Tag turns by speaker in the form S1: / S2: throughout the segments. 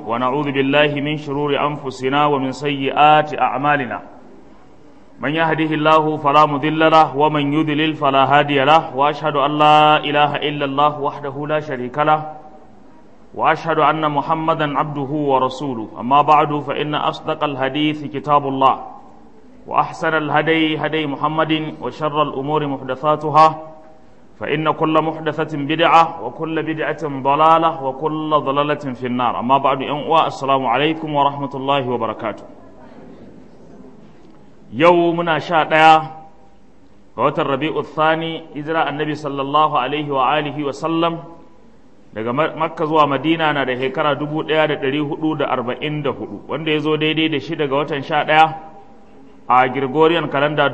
S1: ونعوذ بالله من شرور أنفسنا ومن سيئات أعمالنا من يهده الله فلا مضل له ومن يضلل فلا هادي له وأشهد أن لا إله إلا الله وحده لا شريك له وأشهد أن محمدا عبده ورسوله أما بعد فإن أصدق الحديث كتاب الله وأحسن الهدي هدي محمد وشر الأمور محدثاتها فإن كل محدثة بدعة وكل بدعة ضلالة وكل ضلالة في النار أما بعد أنواع السلام عليكم ورحمة الله وبركاته يومنا شاء قوة الربيع الثاني إجراء النبي صلى الله عليه وآله وسلم daga makka zuwa madina na da shekara 1444 wanda ya zo daidai da shi daga watan 11 a Gregorian kalanda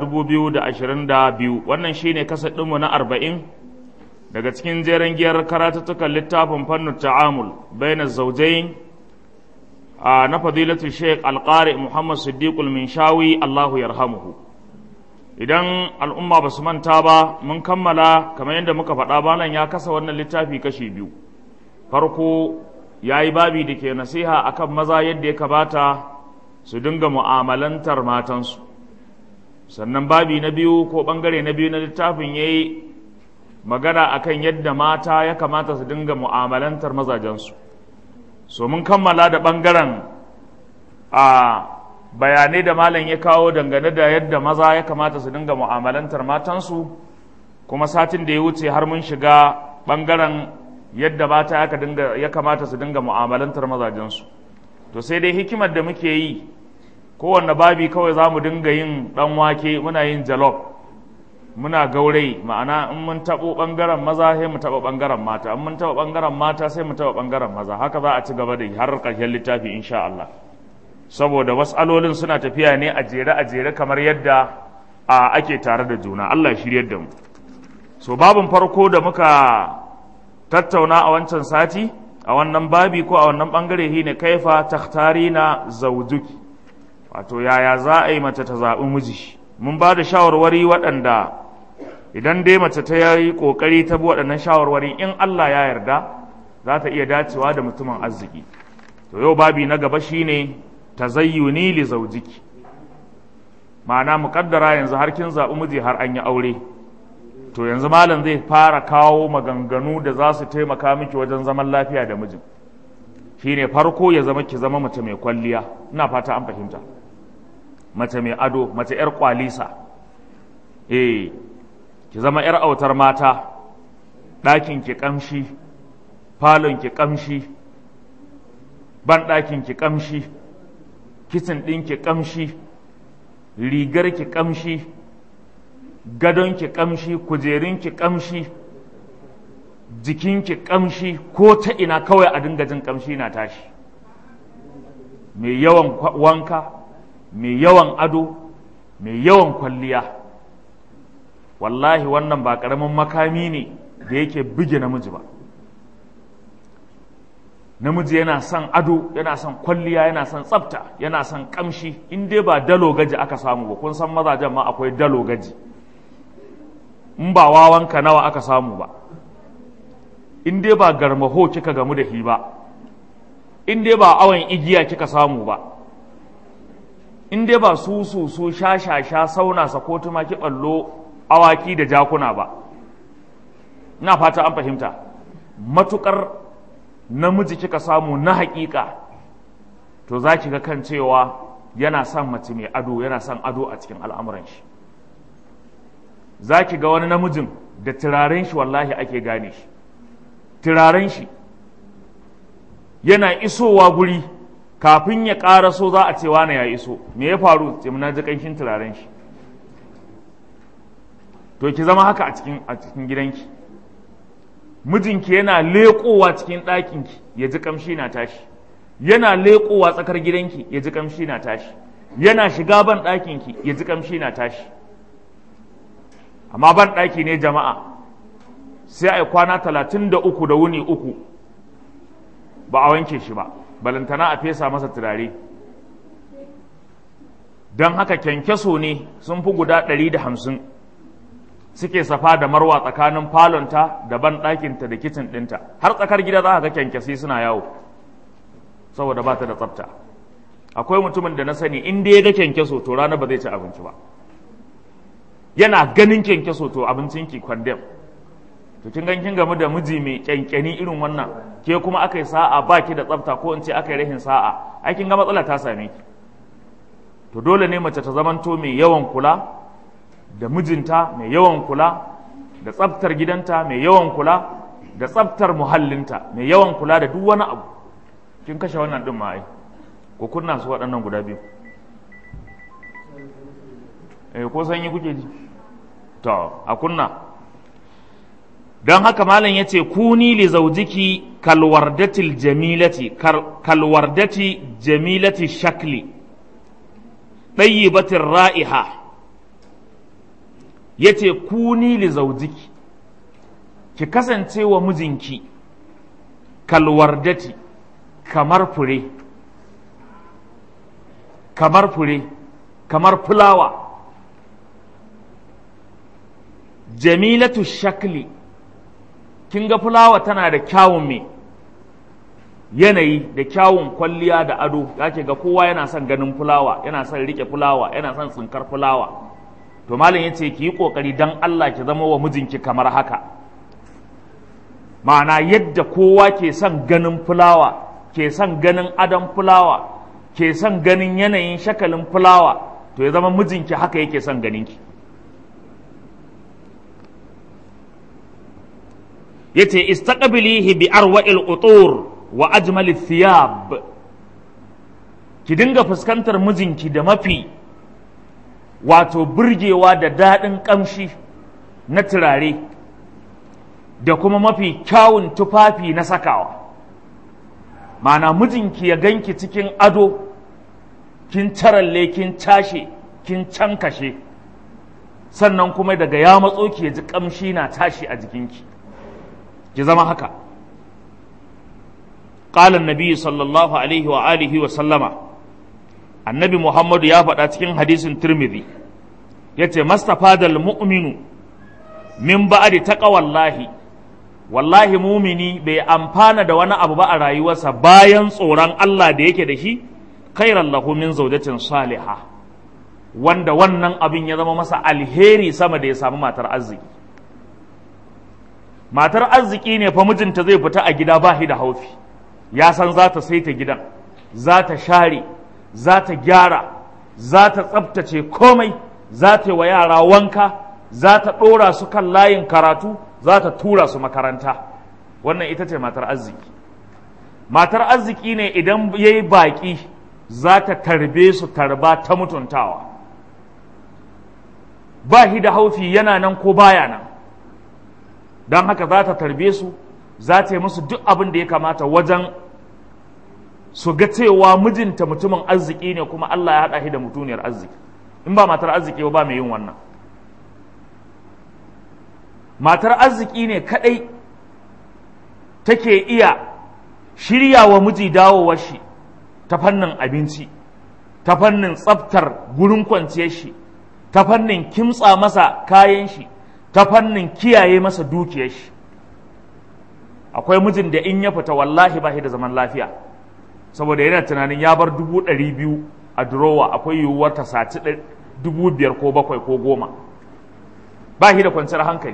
S1: 2022 wannan shine kasar ɗinmu na 40 daga cikin jeren giyar karatuttukan littafin fannin ta'amul bayan zaujain a na fadilatu sheikh alƙari muhammad siddiqul minshawi allahu yarhamuhu idan al'umma ba su manta ba mun kammala kamar yadda muka faɗa balan ya kasa wannan littafi kashi biyu farko ya yi babi da ke nasiha akan maza yadda ya kamata su dinga mu'amalantar matansu sannan babi na biyu ko ɓangare na biyu na littafin ya yi magana akan yadda mata ya kamata su dinga mu'amalantar mazajensu so mun kammala da ɓangaren a bayanai da malam ya kawo dangane da yadda maza ya kamata su dinga mu'amalantar matansu kuma satin da ya wuce har mun shiga ɓangaren yadda mata ya kamata su dinga mu'amalantar mazajensu to sai dai hikimar da muke yi kowanne babi kawai za mu dinga yin ɗan wake muna yin jalof muna gaurai ma'ana in mun taɓo ɓangaren maza sai mu taɓa ɓangaren mata in mun taɓa ɓangaren mata sai mu taɓa ɓangaren maza haka za a ci gaba da har ƙarshen littafi insha Allah saboda alolin suna tafiya ne a jere a jere kamar yadda a ake tare da juna Allah shiryar da mu so babin farko da muka tattauna a wancan sati a wannan babi ko a wannan bangare shi ne kaifa takhtari na zaujuki wato yaya za a yi mace ta zaɓi miji mun ba da shawarwari waɗanda idan dai mace ta yi ƙoƙari ta bi waɗannan shawarwari in Allah ya yarda za ta iya dacewa da mutumin arziki to yau babi na gaba shine tazayyuni li zaujiki ma'ana muƙaddara yanzu har kin zaɓi miji har an yi aure to yanzu malam zai fara kawo maganganu da za su taimaka miki wajen zaman lafiya da mijin shine farko ya zama ki zama mace mai kwalliya ina fata an fahimta mace mai ado mace yar kwalisa eh ki zama yar autar mata ɗakin ki kamshi falon ki kamshi ban ɗakin ki kamshi kitchen ɗin ki kamshi rigar ki kamshi gadonki kamshi kujerunki kamshi jikinki kamshi ko ta ina kawai a dinga jin kamshi na tashi mai yawan wanka mai yawan ado mai yawan kwalliya wallahi wannan ba ƙaramin makami ne da yake buge namiji ba namiji yana son ado yana son kwalliya yana son tsafta yana son kamshi in dai ba dalo gaji aka samu ba kun san mazajen ma akwai dalo gaji in ba wawanka nawa aka samu ba in dai ba garmaho kika gamu da shi ba in dai ba awon igiya kika samu ba in dai ba su su su sha sha sha sauna sako tumaki ballo awaki da jakuna ba ina fata an fahimta matukar namiji kika samu na hakika to za ki ga kan cewa yana son mace mai ado yana son ado a cikin al'amuran shi za ki ga wani namijin da turaren shi wallahi ake gane shi turaren shi yana isowa guri kafin ya ƙara so za a ce wane ya iso me ya faru ce na ji ƙanshin turaren shi to ki zama haka a cikin a cikin gidanki mijinki yana leƙowa cikin ɗakinki ya ji ƙamshi na tashi yana leƙowa tsakar gidanki ya ji ƙamshi na tashi yana shiga ban ɗakinki ya ji ƙamshi na tashi amma ban ɗaki ne jama'a sai a yi kwana talatin da uku da wuni uku ba a wanke shi ba balantana a fesa masa turare don haka kyankyaso ne sun fi guda ɗari da hamsin suke safa da marwa tsakanin falonta da ban ɗakinta da kicin ɗinta har tsakar gida za ka ga kyankyasi suna yawo saboda ba ta da tsafta akwai mutumin da na sani in dai ya ga kyankyaso to rana ba zai ci abinci ba yana ganin kyankyaso to abincin ki kwandem to kin gan kin gamu da miji mai kyankyani irin wannan ke kuma aka yi sa'a ba ki da tsafta ko in ce aka yi rahin sa'a ai kin ga matsala ta same ki to dole ne mace ta zamanto mai yawan kula da mijinta mai yawan kula da tsaftar gidanta mai yawan kula da tsaftar muhallinta mai yawan kula da duk wani abu kin kashe wannan din ma ai ko kunna su waɗannan guda biyu eh ko sanyi kuke ji to a kunna don haka malam ya ce kuni li zaujiki kalwardatil jamilati kalwardati jamilati shakli ɗayyibatin ra'iha ya ce kuni li zaujiki ki kasance wa mijinki kalwardati kamar fure kamar fure kamar fulawa jamilatu shakli kin ga fulawa tana da kyawun me yanayi da kyawun kwalliya da ado yake ga kowa yana son ganin fulawa yana son rike fulawa yana son tsinkar fulawa to malam yace ki yi kokari dan Allah ki zama wa mijinki kamar haka ma'ana yadda kowa ke son ganin fulawa ke son ganin adon fulawa ke son ganin yanayin shakalin fulawa to ya zama mijinki haka yake son ganinki yace istaqbilihi bi arwa'il utur wa ajmali thiyab ki dinga fuskantar mijinki da mafi wato burgewa da daɗin ƙamshi na turare da kuma mafi kyawun tufafi na sakawa mana mijinki ya ganki cikin ado kin taralle kin cashe kin cankashe sannan kuma daga ya matso ki ya ji ƙamshi na tashi a jikinki ki zama haka قال النبي صلى الله عليه وآله وسلم النبي محمد يا فدا cikin hadisin Tirmidhi yace mastafadal mu'minu min ba'di taqwallahi wallahi mumini bai amfana da wani abu ba a rayuwarsa bayan tsoron Allah da yake da shi khairan lahu min zawjatin salihah wanda wannan abin ya zama masa alheri sama da ya samu matar arziki matar arziki ne fa mijinta zai fita a gida ba shi da haufi ya san za ta saita gidan za ta share za ta gyara za ta tsabtace komai za ta yi wa yara wanka za ta ɗora su kan layin karatu za ta tura su makaranta wannan ita ce matar arziki matar arziki ne idan ya yi baƙi za ta tarbe su tarba ta mutuntawa ba shi da haufi yana nan ko baya nan don haka za ta tarbe su za ta yi musu duk abin da ya kamata wajen su ga cewa mijinta mutumin arziki ne kuma Allah ya haɗa shi da mutuniyar arziki in ba matar arziki ba mai yin wannan matar arziki ne kaɗai take iya shirya wa miji dawowar shi ta fannin abinci ta fannin tsaftar gurin kwanciyar shi ta fannin kimtsa masa kayan shi ta fannin kiyaye masa dukiyar shi akwai mijin da in ya fita wallahi ba shi da zaman lafiya saboda yana tunanin ya bar dubu ɗari biyu a durowa akwai yiwuwar ta saci dubu biyar ko bakwai ko goma ba shi da kwanciyar hankali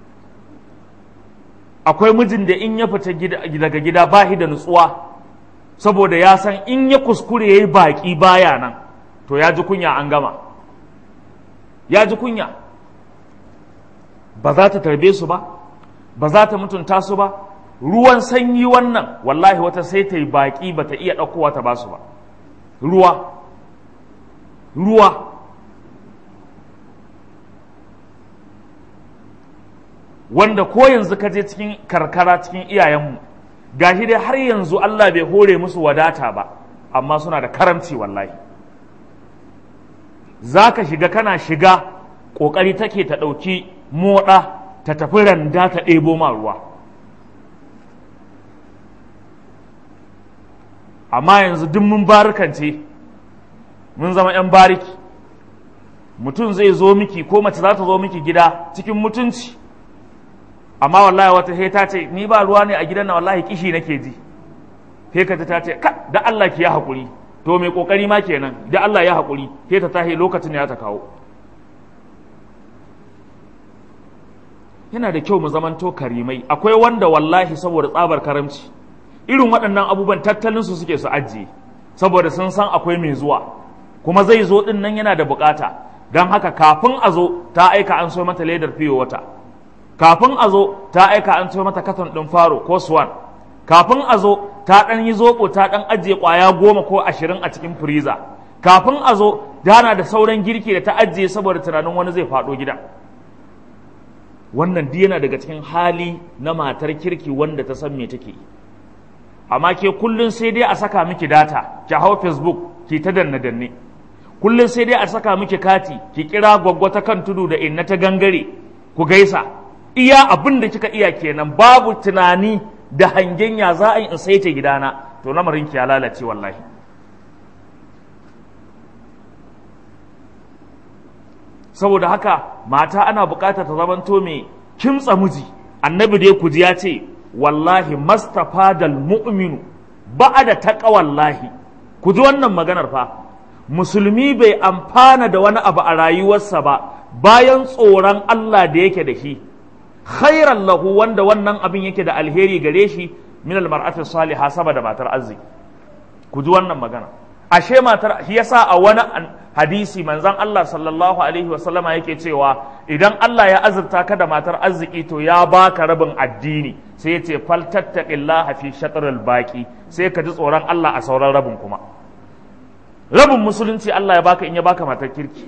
S1: akwai mijin da in ya fita daga gida ba shi da nutsuwa saboda ya san in ya kuskure ya yi baƙi baya nan to ya ji kunya an gama ya ji kunya ba za ta tarbe su ba ba za ta mutunta su ba ruwan sanyi wannan wallahi wata sai ta yi baƙi ba ta iya ɗaukowa ta ba su ba ruwa ruwa wanda ko yanzu ka je cikin karkara cikin iyayenmu gashi dai har yanzu Allah bai hore musu wadata ba amma suna da karamci wallahi za ka shiga kana shiga ƙoƙari take ta ɗauki moɗa ta tafi randa ta ɗebo ma ruwa amma yanzu duk mun barikance mun zama 'yan bariki mutum zai zo miki ko mace za ta zo miki gida cikin mutunci amma wallahi wata sai ta ce ni ba ruwa ne a gidan na wallahi kishi nake ji sai ka ta ce ka da Allah ki ya haƙuri to mai ƙoƙari ma kenan da Allah ya haƙuri sai ta tahi lokacin ya ta kawo yana da kyau mu zamanto karimai akwai wanda wallahi saboda tsabar karamci irin waɗannan abubuwan tattalin su suke su ajiye saboda sun san akwai mai zuwa kuma zai zo ɗin nan yana da bukata don haka kafin a zo ta aika an so mata ledar fiye wata kafin a zo ta aika an so mata katon ɗin faro ko swan kafin a zo ta ɗan yi zoɓo ta ɗan ajiye ƙwaya goma ko ashirin a cikin firiza kafin a zo dana da sauran girki da ta ajiye saboda tunanin wani zai faɗo gida wannan duk yana daga cikin hali na matar kirki wanda ta san me take amma ke kullun sai dai a saka miki data ki hau facebook ki ta danne danne kullun sai dai a saka miki kati ki kira gwaggwa ta kan tudu da inna ta gangare ku gaisa iya abin da kika iya kenan babu tunani da hangen ya za a yi in saita gidana to lamarin ki ya lalace wallahi saboda haka mata ana bukatar ta zamanto mai kimtsa miji annabi dai ku ji ya ce wallahi mastafadal mu'minu ba'ada taqwallahi ku ji wannan maganar fa musulmi bai amfana da wani abu a rayuwarsa ba bayan tsoron Allah da yake da shi khairan lahu wanda wannan abin yake da alheri gare shi min almar'ati salihah saboda matar arziki ku ji wannan magana ashe matar shi yasa a wani hadisi manzon Allah sallallahu alaihi wasallama yake cewa idan Allah ya azurta ka da matar arziki to ya baka rabin addini sai yace fal tattaqillaha fi shatril baqi sai ka ji tsoron Allah a sauran rabin kuma rabin musulunci Allah ya baka in ya baka matar kirki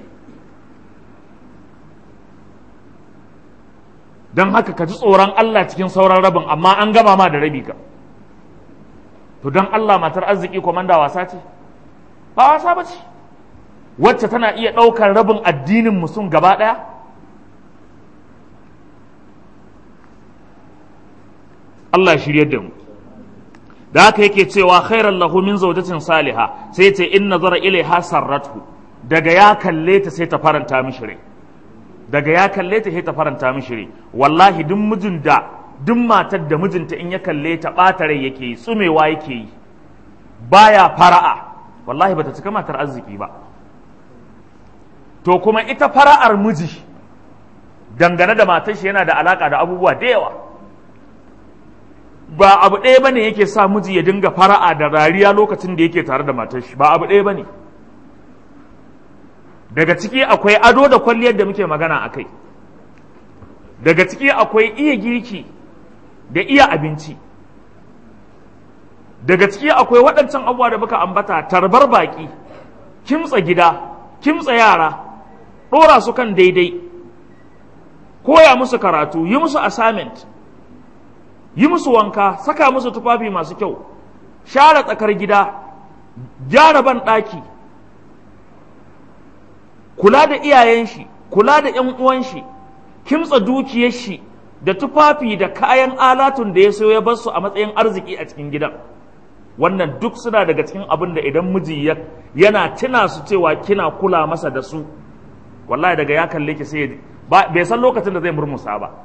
S1: don haka ka ji tsoron Allah cikin sauran rabin amma an gama ma da rabi ka to don Allah matar arziki komanda wasa ce ba wasa ba ce wacce tana iya ɗaukar rabin addinin musun gaba ɗaya Allah shirye da mu da haka yake cewa khairan lahu min zawjatin saliha sai ce in nazara ilaiha sarratu daga ya kalle ta sai ta faranta mishi rai daga ya kalle ta sai ta faranta mishi rai wallahi duk mijin da duk matar da mijinta in ya kalle ta ɓata rai yake yi tsumewa yake yi baya fara'a wallahi bata cika matar arziki ba to kuma ita fara'ar miji dangane da matar shi yana da alaka da abubuwa da yawa ba abu ɗaya bane yake sa miji ya dinga fara'a da rariya lokacin da yake tare da matar shi ba abu ɗaya bane daga ciki akwai ado da kwalliyar da muke magana a kai daga ciki akwai iya girki da iya abinci daga ciki akwai waɗancan abubuwa da muka ambata tarbar baƙi kimtsa gida kimtsa yara ɗora su kan daidai koya musu karatu yi musu assignment yi musu wanka saka musu tufafi masu kyau share tsakar gida gyara ban ɗaki kula da iyayen shi kula da ‘yan uwan shi kimtsa dukiyar shi da tufafi da kayan alatun da ya so ya bar su a matsayin arziki a cikin gidan wannan duk suna daga cikin abin da idan miji yana tuna su cewa kina kula masa da su wallahi daga ya kalle ki sai bai san lokacin da zai murmusa ba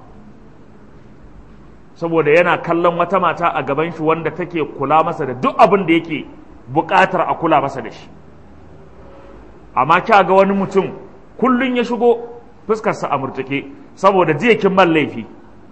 S1: saboda yana kallon wata mata a gaban shi wanda take kula masa da duk abin da yake buƙatar a kula masa da shi amma kya ga wani mutum kullun ya shigo fuskarsa a murtuke saboda jiya kin man laifi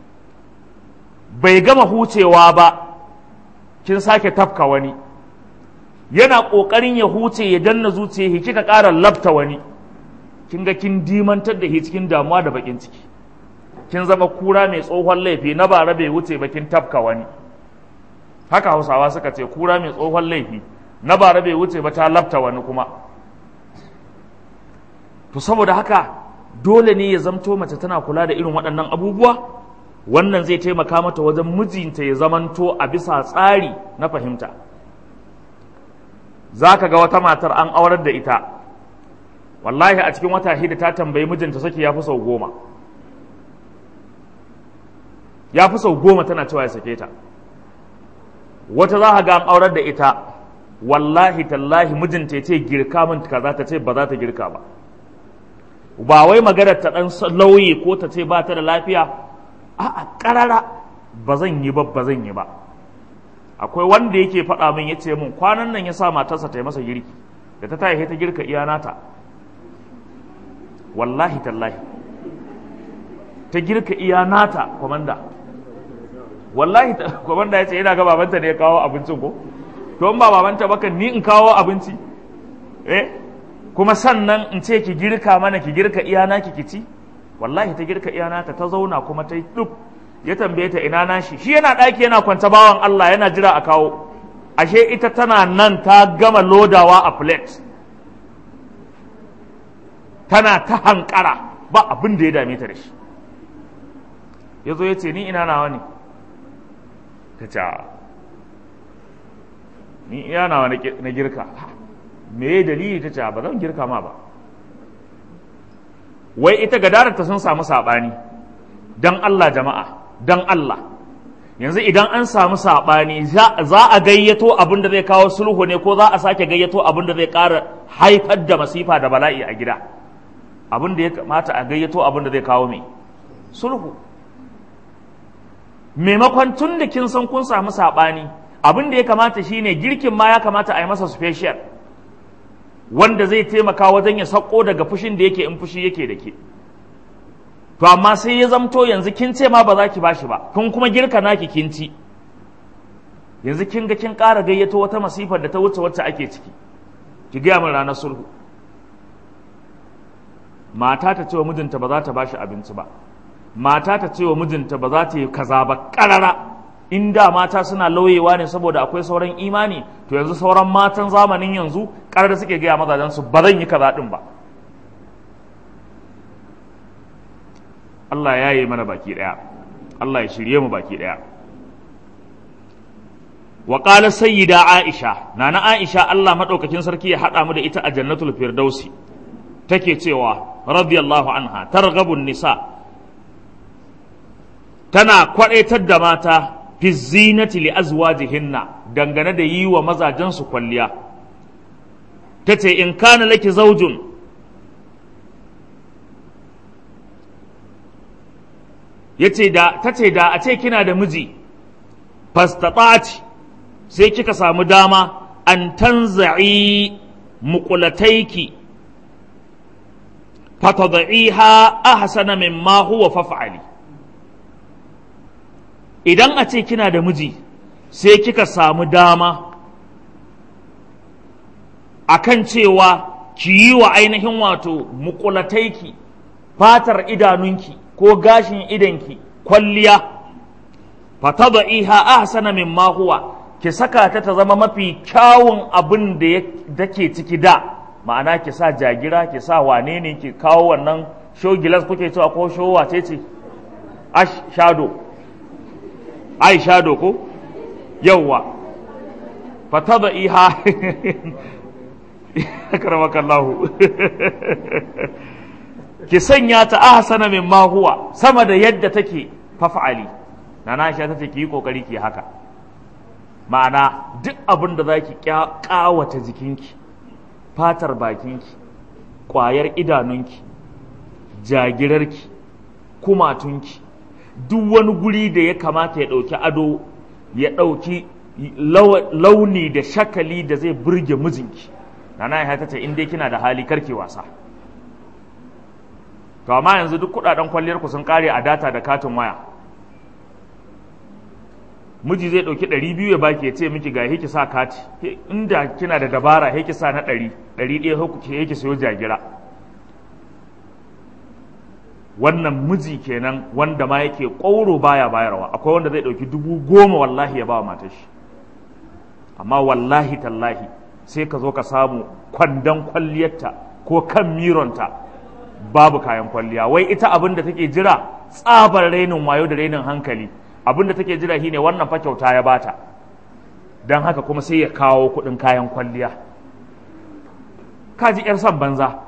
S1: bai gama hucewa ba kin sake tafka wani yana ƙoƙarin ya huce ya danna zuciya kika ƙara labta wani kin ga kin dimantar da shi cikin damuwa da bakin ciki kin zama kura mai tsohon laifi na bara bai wuce ba kin tafka wani haka hausawa suka ce kura mai tsohon laifi na bara bai wuce ba ta labta wani kuma to saboda haka dole ne ya zamto mace tana kula da irin waɗannan abubuwa wannan zai taimaka mata wajen mijinta ya zamanto a bisa tsari na fahimta za ka ga wata matar an aurar da ita wallahi a cikin wata hida ta tambayi mijinta saki ya fi sau goma ya fi sau goma tana cewa ya sake ta wata za ga an aurar da ita wallahi tallahi mijinta ya ce girka min kaza ta ce ba za ta girka ba ba wai maganar ta dan lauye ko ta ce ba ta da lafiya a'a karara ba zan yi ba ba zan yi ba akwai wanda yake faɗa min ya ce min kwanan nan ya sa matarsa ta yi masa girki da ta tayi ta girka iya nata wallahi tallahi ta girka iya nata kwamanda wallahi kwamanda ya ce yana ga babanta ne ya kawo abincin ko to in ba babanta baka ni in kawo abinci eh kuma sannan in ce ki girka mana ki girka iya naki ki ci wallahi ta girka iya nata ta zauna kuma ta yi duk ya tambaye ta ina nashi shi yana ɗaki yana kwanta bawan Allah yana jira a kawo ashe ita tana nan ta gama lodawa a plate tana ta hankara ba abin da ya dame ta da shi ya zo ya ce ni ina nawa ne ta ce ni ina nawa na girka me ya dalili ta ce ba zan girka ma ba wai ita gadararta sun samu saɓani don Allah jama'a don Allah yanzu idan an samu saɓani za a gayyato abin da zai kawo sulhu ne ko za a sake gayyato abin da zai ƙara haifar da masifa da bala'i a gida abin da ya kamata a gayyato abin da zai kawo mai sulhu maimakon tun da kin san kun samu saɓani abin da ya kamata shine girkin ma ya kamata a yi masa special wanda zai taimaka wajen ya sako daga fushin da yake in fushi yake da ke to amma sai ya zamto yanzu kin ce ma ba za ki bashi ba kun kuma girka naki kin ci yanzu kin ga kin ƙara gayyato wata masifar da ta wuce wacce ake ciki ki gaya min ranar sulhu mata ta ce wa mijinta ba za ta bashi abinci ba mata ta ce wa mijinta ba za ta yi kaza ba ƙarara in da mata suna lauyewa ne saboda akwai sauran imani to yanzu sauran matan zamanin yanzu ƙarar suke gaya mazajen su ba zan yi kaza ɗin ba Allah ya yi mana baki ɗaya Allah ya shirye mu baki ɗaya wa qala sayyida aisha nana aisha Allah madaukakin sarki ya hada mu da ita a jannatul firdausi take cewa radiyallahu anha targhabun nisa tana kwadaitar da mata fi zinati li azwajihinna dangane da yi wa mazajensu kwalliya tace in kana laki zaujun yace da tace da a ce kina da miji fastata'ati sai kika samu dama an tanza'i muqulataiki fatad'iha ahsana mimma huwa faf'ali idan a ce kina da miji sai kika samu dama akan cewa ki yi wa ainihin wato muqulataiki fatar idanunki ko gashin idanki kwalliya fatad'iha ahsana mimma huwa ki saka ta ta zama mafi kyawun abin da ke ciki da ma'ana ki sa jagira ki sa wane ne ki kawo wannan show gilas kuke cewa ko show wace ce ash shadow ai shadow ko yawwa fatad'iha akramakallahu ki sanya ta ahsana mimma huwa sama da yadda take faf'ali nana Aisha tace ki yi kokari ki haka ma'ana duk abin da zaki kawata jikinki fatar bakinki ƙwayar idanunki jagirarki kumatunki duk wani guri da ya kamata ya ɗauki ado ya ɗauki launi da shakali da zai burge mijinki nana ya ta ce in dai kina da hali karki wasa to amma yanzu duk kudaden kwalliyar ku sun kare a data da katin waya miji zai dauki ɗari biyu ya baki ya ce miki ga ki sa kati inda kina da dabara ki sa na ɗari ɗari ɗaya hukuki ki sayo jagira wannan miji kenan wanda ma yake ƙwauro baya bayarwa akwai wanda zai ɗauki dubu goma wallahi ya ba wa matar shi amma wallahi tallahi sai ka zo ka samu kwandon kwalliyarta ko kan mironta babu kayan kwalliya wai ita abin da take jira tsabar rainin wayo da rainin hankali abin da take jira shine wannan fa kyauta ya bata don haka kuma sai ya kawo kuɗin kayan kwalliya kaji yar son banza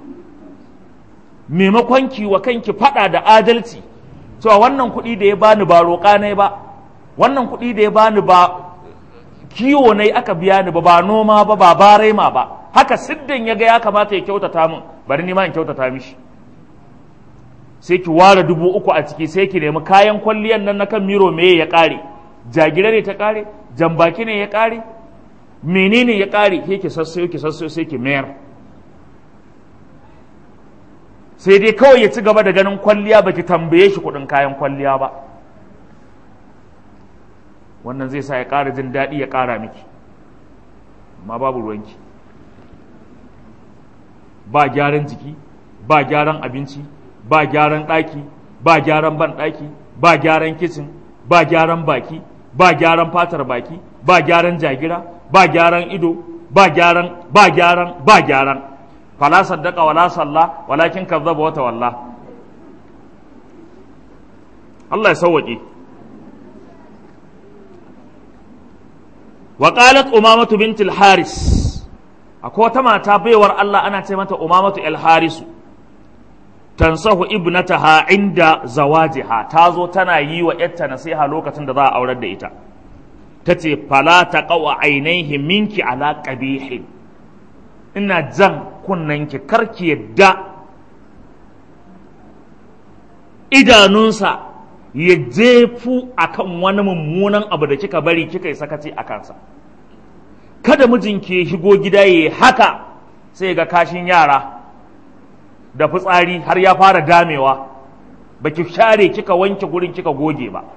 S1: maimakon ki wa kanki faɗa da adalci cewa wannan kuɗi da ya bani ba roƙa ne ba wannan kuɗi da ya bani ba kiwo ne aka biya ni ba ba noma ba ba barema ba haka siddan ya ga ya kamata ya kyautata min bari ni ma in kyautata mishi sai ki ware dubu uku a ciki sai ki nemi kayan kwalliyan nan na kan miro meye ya ƙare jagira ne ta ƙare jambaki ne ya ƙare menene ya ƙare ke ki sassayo ki sassayo sai ki mayar sai dai kawai ya ci gaba da ganin kwalliya baki tambaye shi kuɗin kayan kwalliya ba wannan zai sa ya ƙara jin daɗi ya ƙara miki amma babu ruwanki ba gyaran jiki ba gyaran abinci ba gyaran ɗaki ba gyaran ban ɗaki ba gyaran kicin ba gyaran baki ba gyaran fatar baki ba gyaran jagira ba gyaran ido ba gyaran ba gyaran ba gyaran fala saddaka wala salla walakin kazzaba wata walla Allah ya sauwaƙe wa qalat umamatu bint al-haris akwai wata mata baiwar Allah ana ce mata umamatu al-harisu tansahu ibnataha inda zawajiha ta zo tana yi wa yarta nasiha lokacin da za a aurar da ita ta ce fala ta qawa ainihi minki ala qabihin ina jan kunnanki karki yadda idanunsa ya jefu akan wani mummunan abu da kika bari kika yi sakaci a kansa kada mijinki ya shigo gida ya haka sai ga kashin yara da fitsari har ya fara damewa baki share kika wanke gurin kika goge ba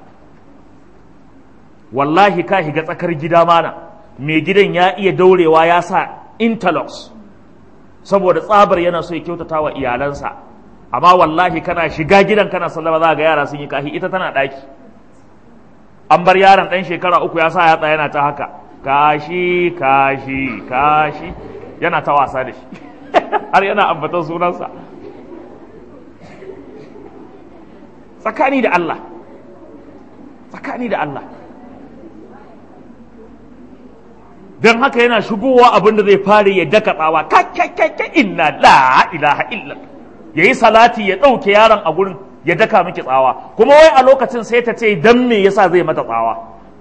S1: wallahi ka higa tsakar gida mana mai gidan ya iya daurewa ya sa interlocks saboda tsabar yana so ya kyautata wa iyalansa amma wallahi kana shiga gidan kana sallama za ga yara sun yi kahi ita tana ɗaki an bar yaron ɗan shekara uku ya sa yatsa yana ta haka kashi kashi kashi yana ta wasa da shi har yana ambatan sunansa tsakani da Allah tsakani da Allah don haka yana shigowa abin da zai fara ya daka tsawa kakkakkakka inna la ilaha illa ya yi salati ya ɗauke yaron a gurin ya daka miki tsawa kuma wai a lokacin sai ta ce dan me yasa zai mata tsawa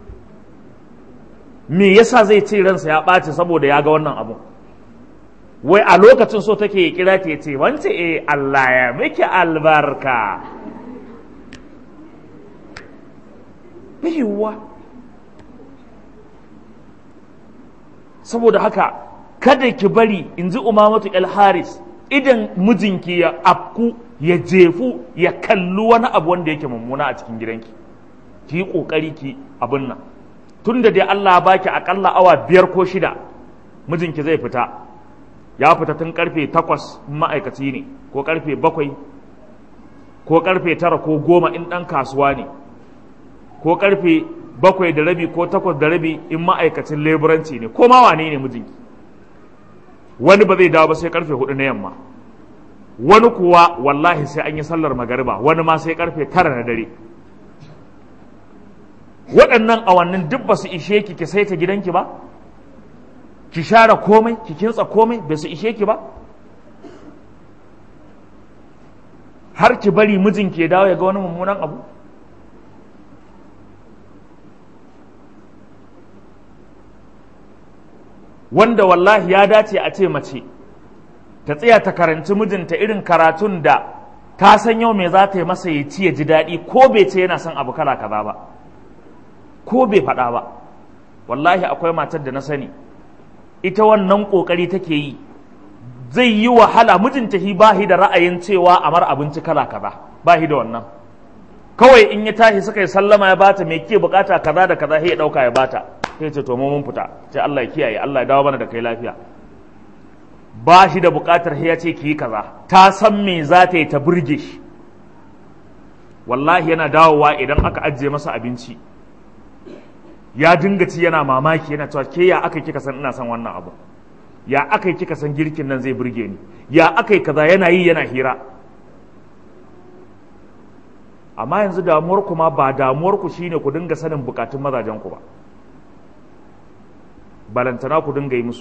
S1: me yasa zai ce ransa ya ɓaci saboda ya ga wannan abu wai a lokacin so take ya kira ta ce wance eh Allah ya miki albarka yiwuwa saboda haka kada ki bari in ji umamatu el haris idan mijinki ya afku ya jefu ya kalli wani abu wanda yake mummuna a cikin gidanki ki yi ƙoƙari ki abin nan tun da dai Allah ba ki aƙalla awa biyar ko shida mijinki zai fita ya fita tun karfe takwas ma'aikaci ne ko karfe bakwai ko karfe tara ko goma in ɗan kasuwa ne ko karfe bakwai da rabi ko takwas da rabi in ma'aikacin leburanci ne ko ma wane ne mijinki wani ba zai dawo ba sai karfe hudu na yamma wani kuwa wallahi sai an yi sallar magariba wani ma sai karfe tara na dare waɗannan awannin duk ba su ishe ki ki saita gidanki ba ki share komai ki kintsa komai bai su ishe ki ba har ki bari mijinki ya dawo ya ga wani mummunan abu wanda wallahi ya dace a ce mace ta tsaya ta karanci mijinta irin karatun da ta san yau me za ta yi masa ya ci ya ji daɗi ko bai ce yana son abu kala kaza ba ko bai faɗa ba wallahi akwai matar da na sani ita wannan ƙoƙari take yi zai yi wahala mijinta hi bahi da ra'ayin cewa amar abinci kala kaza bahi da wannan kawai in ya tashi suka yi sallama ya bata me ke bukata kaza da kaza sai ya dauka ya bata sai ce to mu mun fita sai Allah ya kiyaye Allah ya dawo mana da kai lafiya ba shi da bukatar sai ya ce ki yi kaza ta san me za ta yi ta burge shi wallahi yana dawowa idan aka ajiye masa abinci ya dinga ci yana mamaki yana cewa ke ya aka kika san ina son wannan abu ya aka kika san girkin nan zai burge ni ya aka yi kaza yana yi yana hira amma yanzu damuwar ku ma ba damuwar ku shine ku dinga sanin bukatun mazajen ku ba balantana ku dinga yi musu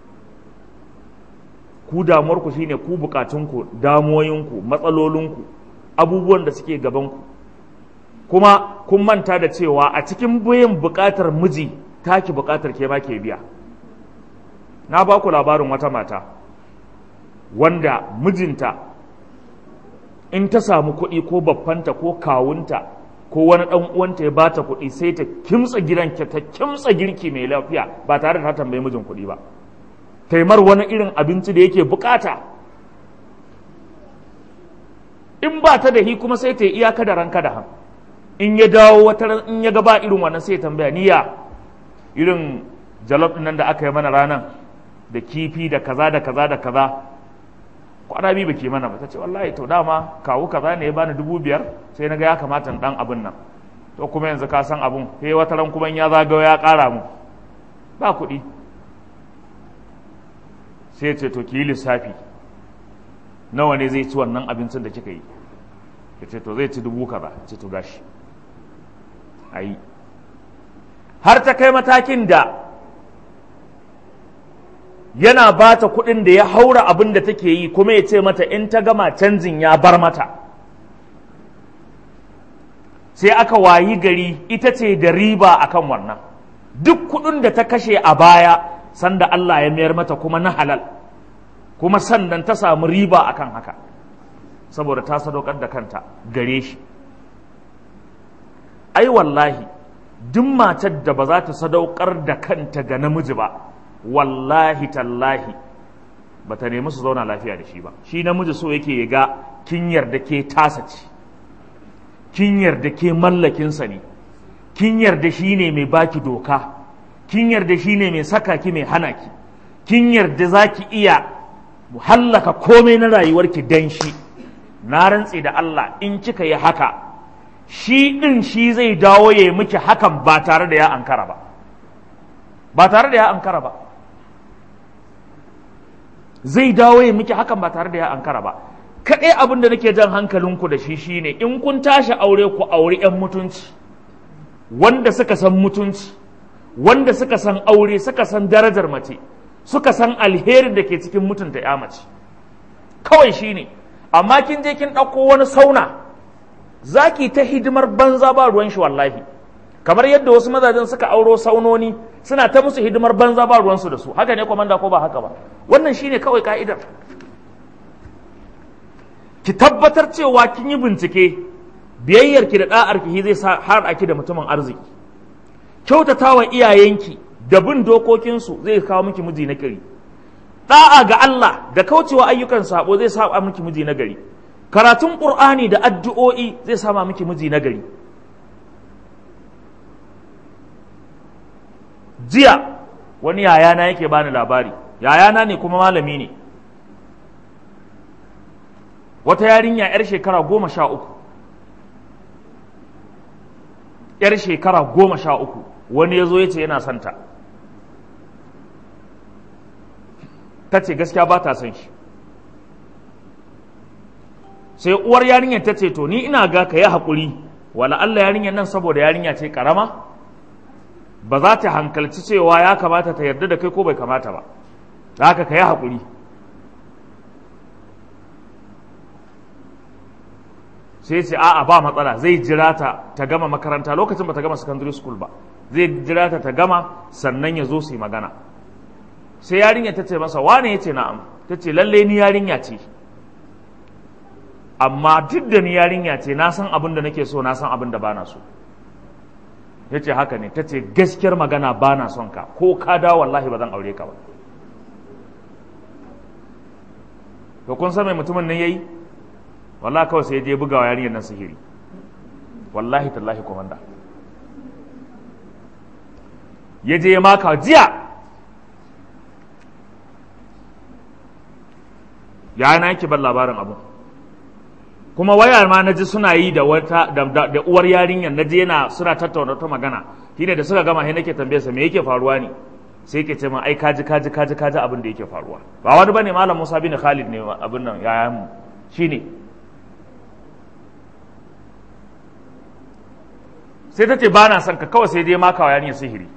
S1: ku damuwar ku shine ku bukatun ku damuwoyin ku matsalolin ku abubuwan da suke gaban ku kuma kun manta da cewa a cikin biyan bukatar miji taki bukatar ke ma ke biya na ba ku labarin wata mata wanda mijinta in ta samu kuɗi ko babbanta ko kawunta ko wani ɗan uwanta ya bata kuɗi sai ta kimtsa gidan ta kimtsa girki mai lafiya ba tare da ta tambayi mijin kuɗi ba taimar wani irin abinci da yake bukata in ba ta da hi kuma sai ta yi iyaka da ranka da han in ya dawo wata in ya gaba irin wannan sai ya tambaya niya irin jalof din nan da aka yi mana ranan da kifi da kaza da kaza da kaza kwana biyu bake mana ba ta ce wallahi to dama kawu kaza ne ya bani dubu biyar sai na ga ya kamata in dan abin nan to kuma yanzu ka san abun sai wata ran kuma ya zagayo ya kara mu ba kuɗi sai ce to ki yi lissafi nawa ne zai ci wannan abincin da kika yi ya ce to zai ci dubu kaza ce to gashi ayi har ta kai matakin da yana ba ta kuɗin da ya haura abin da take yi kuma ya ce mata in ta gama canjin ya bar mata sai aka wayi gari ita ce da riba akan wannan duk kuɗin da ta kashe a baya sanda Allah ya mayar mata kuma na halal kuma sannan ta samu riba akan haka saboda ta sadaukar da kanta gare shi ai wallahi duk matar da ba za ta sadaukar da kanta ga namiji ba wallahi tallahi ba ta nemi su zauna lafiya da shi ba shi namiji so yake ya ga kin yarda ke tasa ce kin yarda ke mallakinsa ne kin yarda shi ne mai baki doka kin yarda shi ne mai saka ki mai hana ki kin yarda za ki iya hallaka komai na rayuwarki dan shi na rantse da Allah in kika yi haka shi ɗin shi zai dawo ya miki hakan ba tare da ya ankara ba ba tare da ya ankara ba zai dawo ya miki hakan ba tare da ya ankara ba kaɗai abin da nake jan hankalinku da shi shine in kun tashi aure ku auri 'yan mutunci wanda suka san mutunci wanda suka san aure suka san darajar mace suka san alherin da ke cikin mutunta ya mace kawai shine amma kin je kin ɗauko wani sauna za ki ta hidimar banza ba ruwan shi wallahi kamar yadda wasu mazajen suka auro saunoni suna ta musu hidimar banza ba ruwansu da su haka ne kwamanda ko ba haka ba wannan shine kawai ka'idar ki tabbatar cewa kin yi bincike biyayyarki da ɗa'arki zai sa har aki da mutumin arziki kyautata wa iyayenki da bin dokokinsu zai kawo miki miji na gari da'a ga Allah da kaucewa ayyukan sabo zai saba miki miji na gari karatun qur'ani da addu'o'i zai sama miki miji na gari jiya wani yayana yake bani labari yayana ne kuma malami ne wata yarinya 'yar shekara goma sha uku 'yar shekara goma sha uku wani ya zo ya ce yana santa ta ce gaskiya ba ta son shi sai uwar yarinyar ta ce to ni ina ga ka yi haƙuri wala Allah yarinyar nan saboda yarinya ce ƙarama ba za ta hankalci cewa ya kamata ta yarda da kai ko bai kamata ba da haka ka yi haƙuri sai ce a'a ba matsala zai jira ta ta gama makaranta lokacin ba ta gama secondary school ba zai jira ta ta gama sannan ya zo su yi magana sai yarinya ta ce masa wane ya ce na'am ta ce lalle ni yarinya ce amma duk da ni yarinya ce na san abin da nake so na san abin da bana so ya ce haka ne ta ce gaskiyar magana bana son ka ko ka dawo wallahi ba zan aure ka ba to kun san mai mutumin nan yayi wallahi kawai sai ya je bugawa yarinyar nan sihiri wallahi tallahi komanda ya je ya maka jiya ya na yake ban labarin abu kuma waya ma na ji suna yi da wata da, uwar yarinyar na je yana suna tattauna ta magana shine da suka gama sai nake tambaye sa me yake faruwa ne sai yake ce min ai kaji kaji kaji kaji abin da yake faruwa ba wani bane malam Musa bin Khalid ne abin nan yayan mu shine sai ta ce ba na son ka kawai sai dai maka wa yarinyar sihiri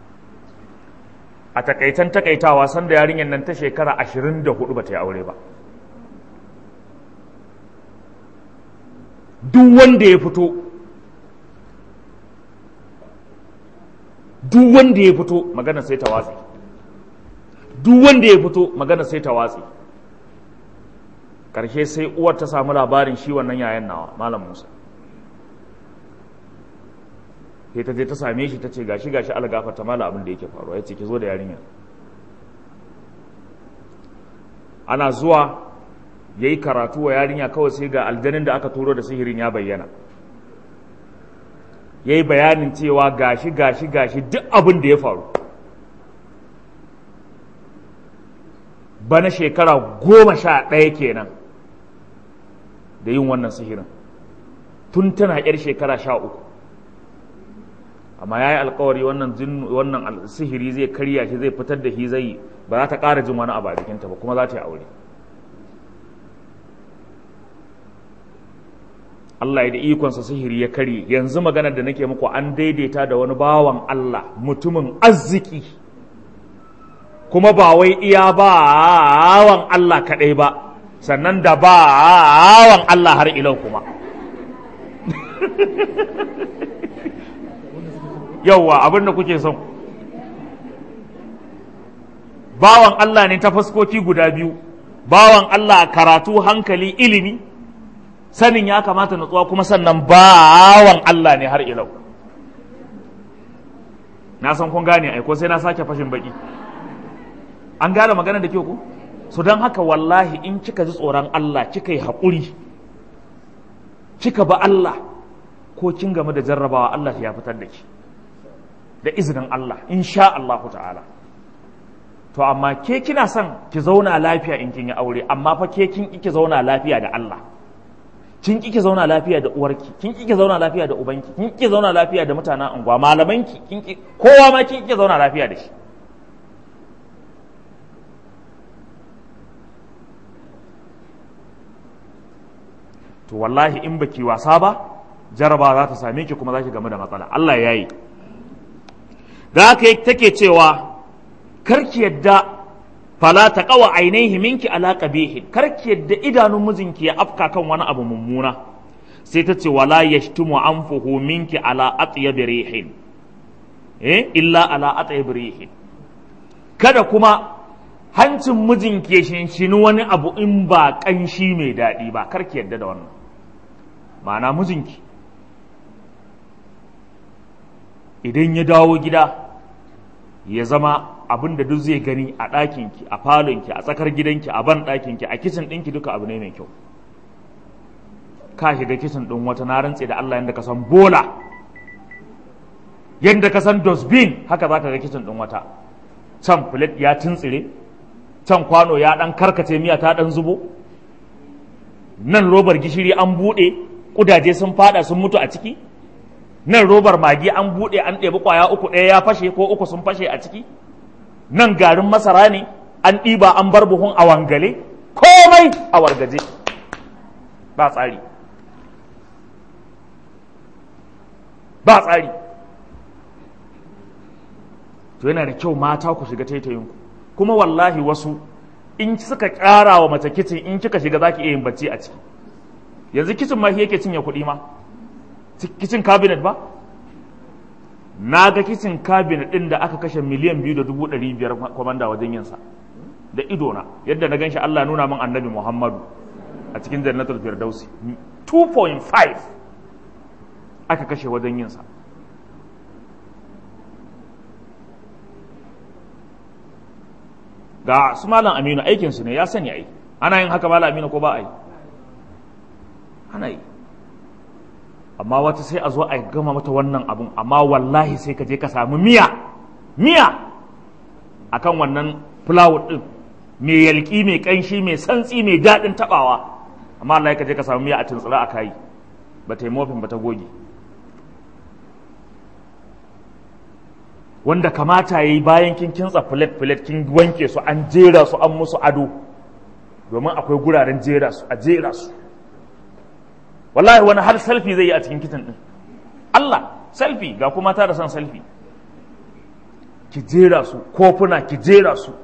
S1: a takaitan takaitawa sanda yarinyar nan ta shekara ashirin da hudu ba ta yi aure ba duk wanda ya fito duk wanda ya fito magana sai ta watsi duk wanda ya fito magana sai ta watsi karshe sai uwar ta samu labarin shi wannan yayan nawa malam musa sai ta je ta same shi ta ce gashi gashi algafa ta mala abin da yake faruwa ya ce ki zo da yarinya ana zuwa ya yi karatu wa yarinya kawai sai ga aljanin da aka turo da sihirin ya bayyana ya yi bayanin cewa gashi gashi gashi duk abin da ya faru bana shekara goma sha ɗaya kenan da yin wannan sihirin tun tana yar shekara sha uku amma ya yi alkawari wannan sihiri zai karya shi zai fitar da shi zai ba za ta ƙara jin wani abu a jikinta ba kuma za ta yi aure Allah ya da ikonsa sihiri ya karye yanzu maganar da nake muku an daidaita da wani bawan Allah mutumin arziki kuma ba wai iya bawan Allah kaɗai ba sannan da bawan Allah har ilau kuma yauwa abin da kuke son bawan Allah ne ta fuskoki guda biyu bawan Allah karatu hankali ilimi sanin ya kamata nutsuwa kuma sannan bawan Allah ne har ilau na san kun gane aiko sai na sake fashin baki an gane magana da kyau ku so don haka wallahi in kika ji tsoron Allah kika yi haƙuri kika ba Allah ko kin game da jarrabawa Allah ya fitar da ki da izinin Allah insha Allah ta'ala to amma ke kina son ki zauna lafiya in kin yi aure amma fa ke kin ki zauna lafiya da Allah kin ki zauna lafiya da uwarki kin ki zauna lafiya da ubanki kin ki zauna lafiya da mutanen unguwa malamanki kin ki kowa ma kin ki zauna lafiya da shi to wallahi in baki wasa ba jaraba za ta same ki kuma za ki game da matsala Allah ya yi da haka take cewa karki yadda fala ta kawa ainihi minki ala qabihin karki yadda idanun mijinki ya afka kan wani abu mummuna sai ta ce wala yashtumu anfuhu minki ala atyab rihin eh illa ala atyab rihin kada kuma hancin mijinki ya shinshini wani abu in ba kanshi mai daɗi ba karki yadda da wannan ma'ana mijinki idan ya dawo gida ya zama abin da duk zai gani a ɗakinki a falonki a tsakar gidanki a ban ɗakinki a kicin ɗinki duka abu ne mai kyau ka shiga kicin ɗin wata na rantse da Allah yadda ka san bola yadda ka san dosbin haka za ka ga kicin ɗin wata can filet ya tuntsire can kwano ya ɗan karkace miya ta ɗan zubo nan robar gishiri an buɗe ƙudaje sun fada sun mutu a ciki nan robar magi an buɗe an ɗebi ƙwaya uku ɗaya ya fashe ko uku sun fashe a ciki nan garin masara ne an ɗiba an bar buhun a wangale komai a wargaje ba tsari ba tsari to yana da kyau mata ku shiga taitayinku kuma wallahi wasu in suka ƙara wa mace kicin in kika shiga za ki iya yin bacci a ciki yanzu kicin ma yake cinye kuɗi ma kicin cabinet ba na ga kicin cabinet ɗin da aka kashe miliyan biyu da dubu ɗari biyar kwamanda wajen yinsa da idona yadda na ganshi Allah nuna min annabi Muhammadu a cikin jannatul firdausi 2.5 aka kashe wajen yinsa ga su malam aminu aikinsu ne ya sani ai ana yin haka malam aminu ko ba a yi ana yi amma wata sai a zo a gama mata wannan abun amma wallahi sai ka je ka samu miya miya akan wannan fulawar din mai yalki mai kanshi mai santsi mai daɗin taɓawa amma Allah ka je ka samu miya a tuntsura a kayi ba ta yi mofin ba ta goge wanda kamata ya yi bayan kin kintsa filet filet kin wanke su an jera su an musu ado domin akwai guraren jera su a jera su wallahi wani har selfie zai yi a cikin kitin din Allah selfie ga kuma ta da son selfie ki jera su kofuna ki jera su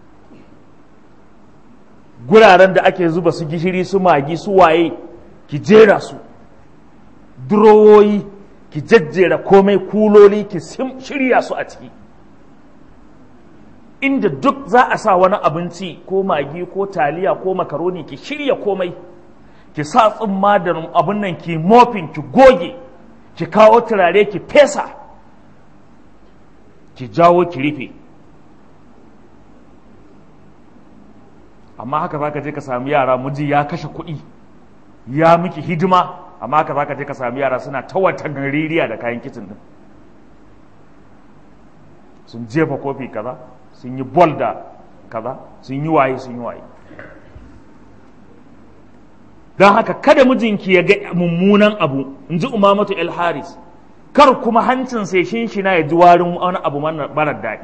S1: guraren da ake zuba su gishiri su magi su waye ki jera su durowoyi ki jajjera komai kuloli ki shirya su a ciki inda duk za a sa wani abinci ko magi ko taliya ko makaroni ki shirya komai ki sa tsumma da abin nan ki mofin ki goge ki kawo turare ki fesa ki jawo ki rufe amma haka za ka je ka sami yara miji ya kashe kuɗi ya miki hidima amma haka za ka je ka sami yara suna ta wata gaririya da kayan kicin din sun jefa kofi kaza sun yi bol da kaza sun yi waye sun yi waye don haka kada mijinki ya ga mummunan abu in ji umamatu el haris kar kuma hancin sai shinshina ya ji warin wani abu marar daɗi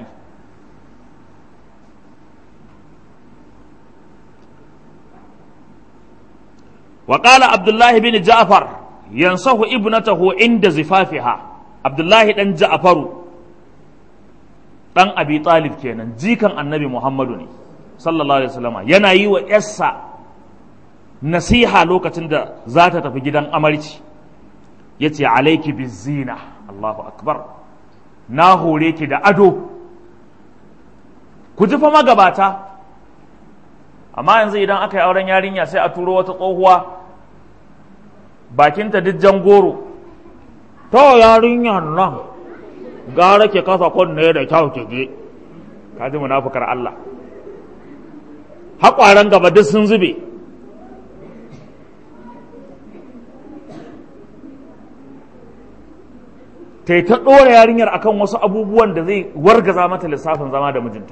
S1: وقال عبد الله بن جعفر ينصح ابنته عند زفافها عبد الله دان جعفر dan abi talib kenan jikan annabi muhammadu ne sallallahu alaihi wasallam yana yi wa yarsa nasiha lokacin da za ta tafi gidan amarci yace alayki bizina Allahu akbar na hore ki da ado ku ji fa magabata amma yanzu idan aka yi auren yarinya sai a turo wata tsohuwa bakinta duk goro to yarinyar nan gara ke kasa kunne da kyau ke je ka ji munafukar Allah haƙwaran gaba duk sun zube ta yi ta ɗora yarinyar akan wasu abubuwan da zai wargaza mata lissafin zama da mijinta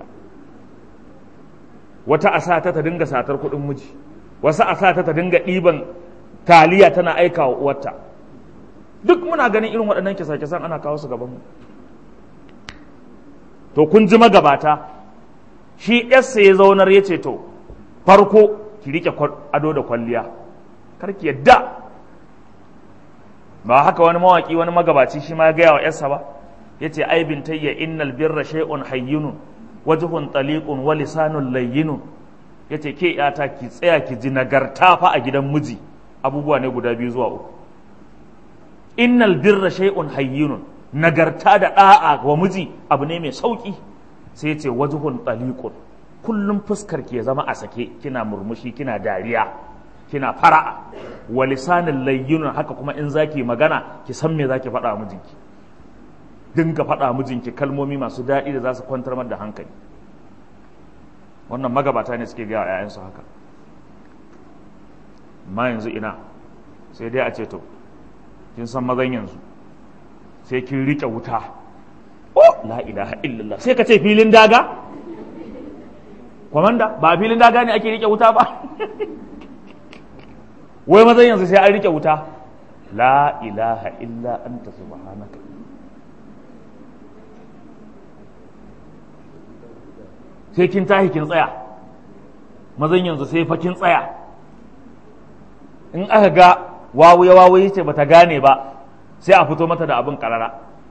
S1: wata a sa ta ta dinga satar kuɗin miji wasu a sa ta ta dinga ɗiban taliya tana aika wa uwarta duk muna ganin irin waɗannan kisa-kisan ana kawo su gabanmu to kun ji magabata shi yarsa ya zaunar ya ce to farko ki rike ado da kwalliya kar ki yadda ba haka wani mawaki wani magabaci shi ma ya gaya wa yarsa ba ya ce ai bintayya innal birra shay'un hayyunun wajhun taliqun wa lisanun layyinun yace ke yata ki tsaya ki ji nagarta fa a gidan miji abubuwa ne guda biyu zuwa uku innal birra shay'un hayyinun nagarta da da'a wa miji abu ne mai sauki sai yace wajhun taliqun kullum fuskar ki ya zama a sake kina murmushi kina dariya kina fara'a wa lisanul layyinun haka kuma in zaki magana ki san me zaki faɗa wa mijinki dinga faɗa mijinki kalmomi masu daɗi da za su kwantar da hankali wannan magabata ne suke gaya ‘ya'yansu haka ma yanzu ina sai dai a ce to kin san mazan yanzu sai kin riƙe wuta oh la ilaha illallah sai ka ce filin daga kwamanda ba filin daga ne ake riƙe wuta ba wai mazan yanzu sai an riƙe wuta la ilaha illa anta subhanaka sai kin tashi kin tsaya mazan yanzu sai fa kin tsaya in aka ga wawuye wawuye ce bata gane ba sai a fito mata da abin karara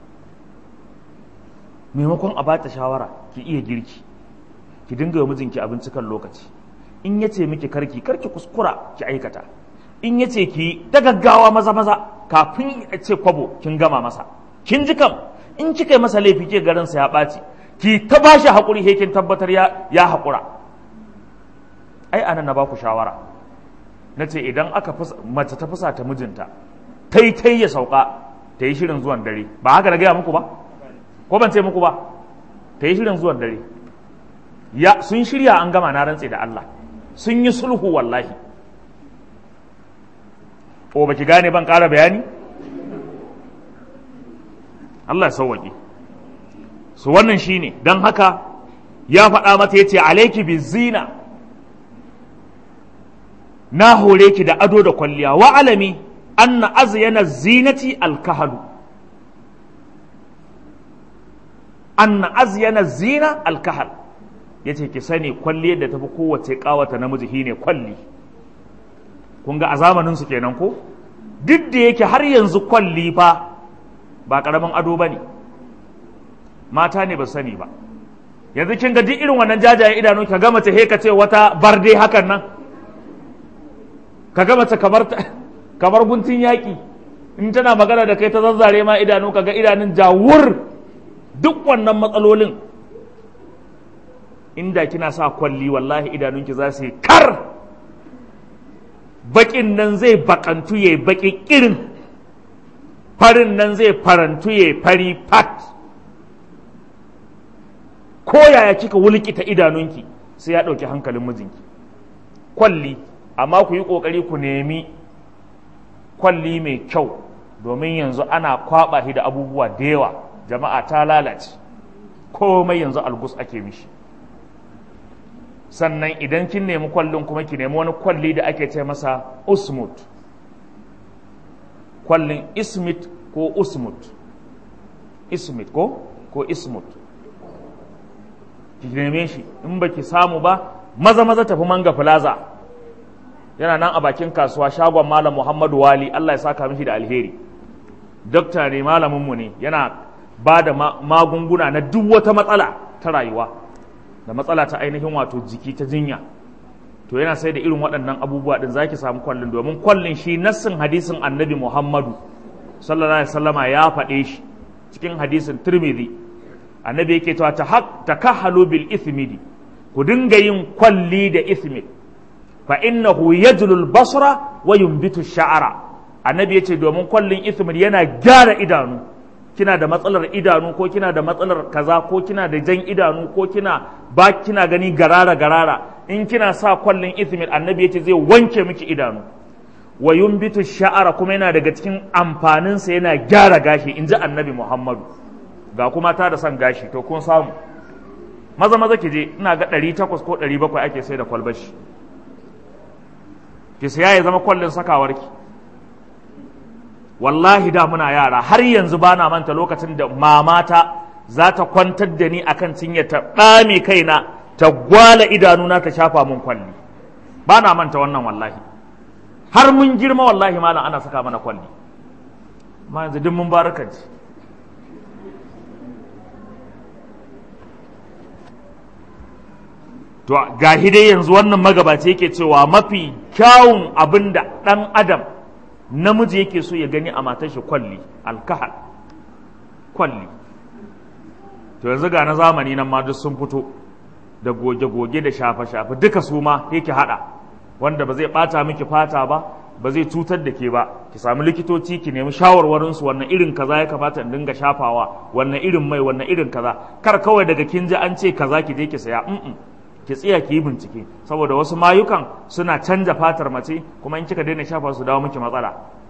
S1: maimakon a bata shawara ki iya girki ki dinga wa mijinki abinci kan lokaci in ya ce miki karki karki kuskura ki aikata in ya ce ki ta gaggawa maza maza kafin ya ce kwabo kin gama masa kin ji kam in kika yi masa laifi ke garinsa ya ɓaci ki ta ba shi haƙuri he kin tabbatar ya haƙura ai anan na ba ku shawara na ce idan aka mace ta fusa ta mijinta tai tai ya sauka ta yi shirin zuwan dare ba haka na gaya muku ba ko ban ce muku ba ta yi shirin zuwan dare ya sun shirya an gama na rantse da Allah sun yi sulhu wallahi ko baki gane ban ƙara bayani Allah ya sauwaƙe su wannan shine don haka ya faɗa mata ya ce alaiki bi zina na hore ki da ado da kwalliya wa alami anna azyana zinati alkahalu anna azyana zina alkahal yace ki sani kwalliyar da tafi kowace kawata namiji shine kwalli kun ga a zamanin su kenan ko duk da yake har yanzu kwalli fa ba karamin ado bane mata ne ba sani ba yanzu kin ga duk irin wannan jajayen idanu ka ga mace he ka ce wata barde hakan nan ka ga mace kamar kamar guntun yaƙi in tana magana da kai ta zazzare ma idanu ka ga idanun jawur duk wannan matsalolin inda kina sa kwalli wallahi idanunki za su yi kar baƙin nan zai baƙantu ya baƙi irin farin nan zai farantu ya fari fat ko yaya kika wulkita idanunki sai ya ɗauki hankalin mijinki kwalli amma ku yi ƙoƙari ku nemi kwalli mai kyau domin yanzu ana kwaɓa shi da abubuwa da yawa jama'a ta lalace komai yanzu algus ake mishi sannan idan kin nemi kwallin kuma ki nemi wani kwalli da ake ce masa usmut kwallin ismit ko usmut ismit ko ko ismut ki neme shi in baki samu ba maza maza tafi manga plaza yana nan a bakin kasuwa shagon malam muhammadu wali allah ya saka mishi da alheri dokta ne malaminmu ne yana ba da magunguna na duk wata matsala ta rayuwa da matsala ta ainihin wato jiki ta jinya to yana sai da irin waɗannan abubuwa din zaki samu kwallin domin kwallin shi nassin hadisin annabi muhammadu sallallahu alaihi wasallama ya faɗe shi cikin hadisin tirmidhi annabi yake cewa takahhalu bil ithmidi ku dinga yin kwalli da ithmid fa innahu yajlul basra wa yumbitu sha'ara annabi yace domin kwallin ithmid yana gyara idanu kina da matsalar idanu ko kina da matsalar kaza ko kina da jan idanu ko kina ba kina gani garara garara in kina sa kwallin ithmid annabi yace zai wanke miki idanu wa yumbitu sha'ara kuma yana daga cikin amfaninsa yana gyara gashi in ji annabi muhammadu ga kuma ta da son gashi to kun samu maza maza ki je ina ga 800 ko 700 ake sai da kwalbashi ki saya ya zama kwallin sakawarki wallahi da muna yara har yanzu ba na manta lokacin da mamata za ta kwantar da ni akan cinye ta ɗame kaina ta gwala idanuna ta shafa mun kwalli ba na manta wannan wallahi har mun girma wallahi malam ana saka mana kwalli ma yanzu duk mun barakanci to gahi dai yanzu wannan magabaci yake cewa mafi kyawun abin da ɗan adam namiji yake so ya gani a matar shi kwalli alkahal kwalli to yanzu ga na zamani nan ma duk sun fito da goge-goge da shafe-shafe duka su ma yake hada wanda ba zai bata miki fata ba ba zai cutar da ke ba ki sami likitoci ki nemi shawarwarinsu wannan irin kaza ya kamata in dinga shafawa wannan irin mai wannan irin kaza kar kawai daga kin ji an ce kaza ki je ki saya ki tsaya ki yi bincike saboda wasu mayukan suna canja fatar mace kuma in kika daina shafa su dawo miki matsala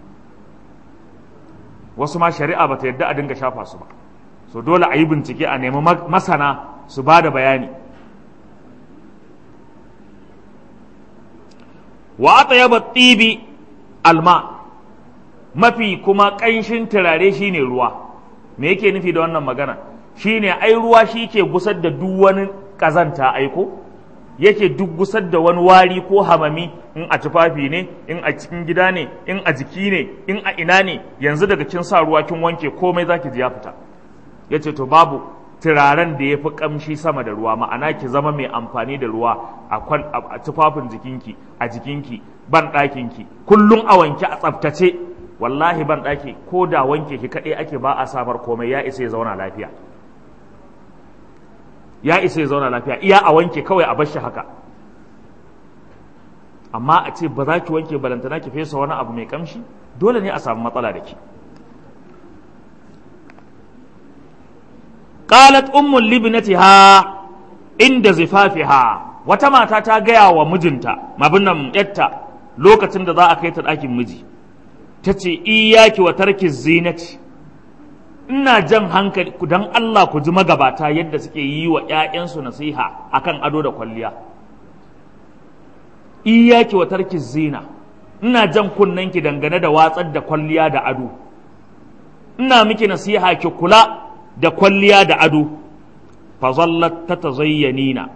S1: wasu ma shari'a bata yadda a dinga shafa su ba so dole a yi bincike a nemi masana su ba da bayani wa atayaba tibi alma mafi kuma ƙanshin turare shine ruwa me yake nufi da wannan magana shine ai ruwa shi ke gusar da duk wani ƙazanta aiko yake duk gusar da wani wari ko hamami in a tufafi ne in a cikin gida ne in a jiki ne in a ina ne yanzu daga kin sa ruwa kin wanke komai zaki ji ya fita yace to babu turaren da ya fi kamshi sama da ruwa ma'ana ki zama mai amfani da ruwa a tufafin jikinki a jikinki ban ɗakinki kullum a wanke a tsaftace wallahi ban ɗaki ko da wanke ki kaɗai ake ba a samar komai ya isa ya zauna lafiya ya isa ya zauna lafiya iya a wanke kawai a bar shi haka amma a ce ba za ki wanke balantana ki fesa wani abu mai kamshi dole ne a samu matsala da ki qalat ummul libnatiha inda zifafiha wata mata ta gaya wa mijinta mabinnan yatta lokacin da za a kai ta ɗakin miji ta ce iyaki wa tarki zinati ina jan hankali dan Allah ku ji magabata yadda suke yi wa ‘ya'yansu nasiha akan ado da kwalliya iyaki wa tarki zina ina jan kunnanki dangane da watsar da kwalliya da ado ina miki nasiha ki kula da kwalliya da ado fazallat ta tazayyanina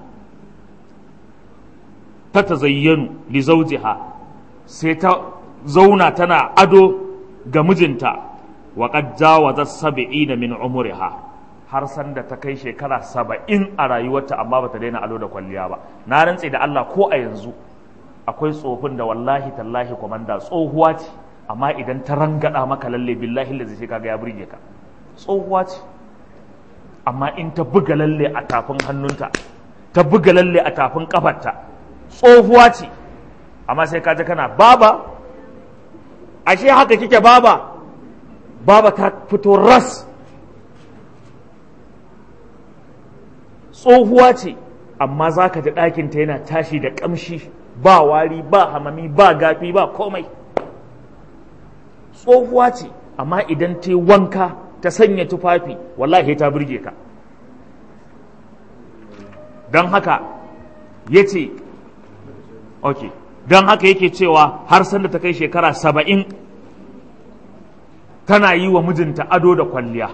S1: ta tazayyanu li zawjiha sai ta zauna tana ado ga mijinta wa qad jawazat sab'ina min umriha har san da ta kai shekara saba'in a rayuwarta amma bata daina ado da kwalliya ba na rantse da Allah ko a yanzu akwai tsofin da wallahi tallahi komanda tsohuwa ce amma idan ta rangada maka lalle billahi lazi sai kaga ya burge ka tsohuwa ce amma in ta buga lalle a tafin hannunta ta buga lalle a tafin kafarta tsohuwa ce amma sai kaji kana baba ashe haka kike baba baba ta fito ras tsohuwa ce amma za ka ji ɗakinta yana tashi da ƙamshi ba wari ba hamami ba gafi ba komai tsohuwa ce amma idan ta wanka ta sanya tufafi wallahi ta burge ka don haka ya ce ok don haka yake cewa har sanda ta kai shekara saba'in tana yi wa mijinta ado da kwalliya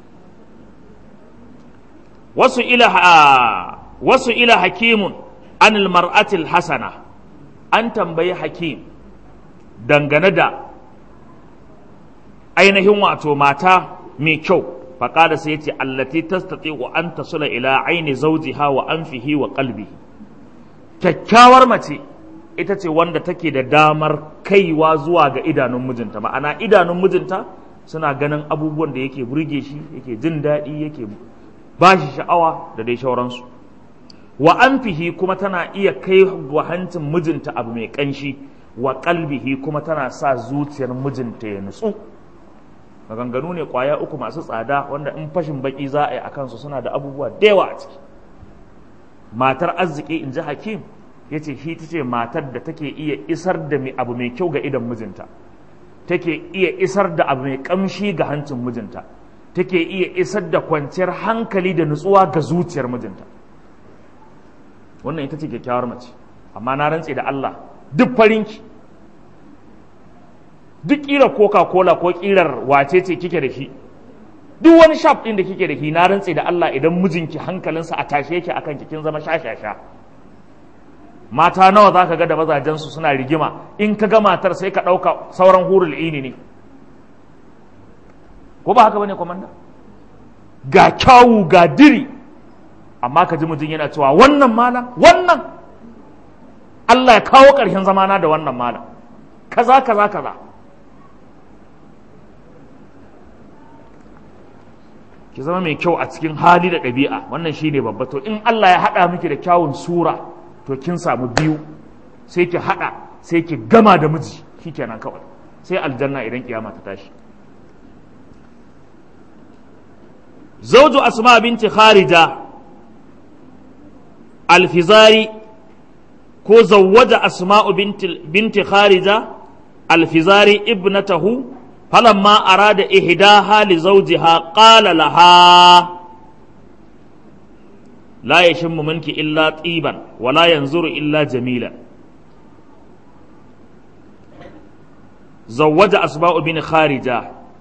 S1: wasu ila wasu ila hakimun anil mar'atil hasana an tambayi hakim dangane da ainihin wato mata mai kyau faƙada sai ce allati tastati wa an tasula ila aini zawjiha wa anfihi wa qalbi kyakkyawar mace ita ce wanda take da damar kaiwa zuwa ga idanun mijinta ma'ana idanun mijinta suna ganin abubuwan da yake burge shi yake jin daɗi yake ba shi sha'awa da dai shauransu wa anfihi kuma tana iya kai wa hancin mijinta abu mai ƙanshi wa qalbihi kuma tana sa zuciyar mijinta ya nutsu maganganu ne kwaya uku masu tsada wanda in fashin baki za a yi a kansu suna da abubuwa da yawa a ciki matar arziki in ji hakim ya ce shi ta ce matar da take iya isar da abu mai kyau ga idan mijinta take iya isar da abu mai kamshi ga hancin mijinta take iya isar da kwanciyar hankali da nutsuwa ga zuciyar mijinta wannan ita ce kyakkyawar mace amma na rantse da Allah duk farinki duk ƙirar coca-cola ko ƙirar wace ce kike da shi duk wani shaf ɗin da kike da shi na rantse da Allah idan mijinki hankalinsa a tashe yake akan kin zama shashasha mata nawa za ka ga da mazajensu suna rigima in ka ga matar sai ka ɗauka sauran hurul ini ne ko ba haka bane komanda ga kyawu ga diri amma ka ji mutum yana cewa wannan malam wannan Allah ya kawo ƙarshen zamana da wannan malam kaza kaza kaza ki zama mai kyau a cikin hali da ɗabi'a wannan shine babba to in Allah ya haɗa miki da kyawun sura to kin samu biyu sai ki haɗa sai ki gama da miji shikenan kawai sai aljanna idan kiyama ta tashi zawju asma binti kharija alfizari ko zawwaja asma'u binti, binti kharija alfizari ibnatahu فلما أراد إهداها لزوجها قال لها لا يشم منك إلا طيبا ولا ينظر إلا جميلا زوج أسماء بن خارجة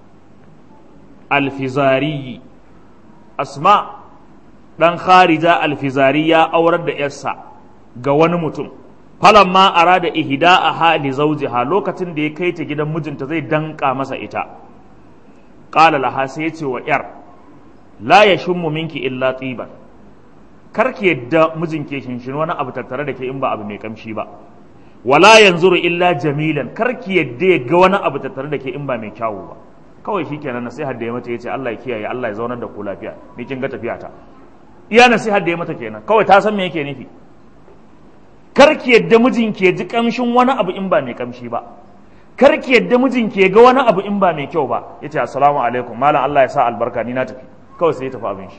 S1: الفزاري أسماء dan kharija alfizariya aurar da yarsa ga wani mutum falamma arada ihda'aha li zawjiha lokacin da ya kai ta gidan mijinta zai danka masa ita qala laha sai yace wa yar la yashummu minki illa tiban karki yadda mijin ke shinshin wani abu tattare da ke in ba abu mai kamshi ba wala yanzuru illa jamilan karki yadda ya ga wani abu tattare da ke in ba mai kyawu ba kawai shikenan nasihar da ya mata yace Allah ya kiyaye Allah ya zaunar da ku lafiya ni kin ga tafiya ta iya nasihar da ya mata kenan kawai ta san me yake nufi karki yadda mijin ke ji kamshin wani abu in ba mai kamshi ba karki yadda mijin ke ga wani abu in ba mai kyau ba yace assalamu alaikum malam Allah ya sa albarka ni na tafi kawai sai ya tafi abin shi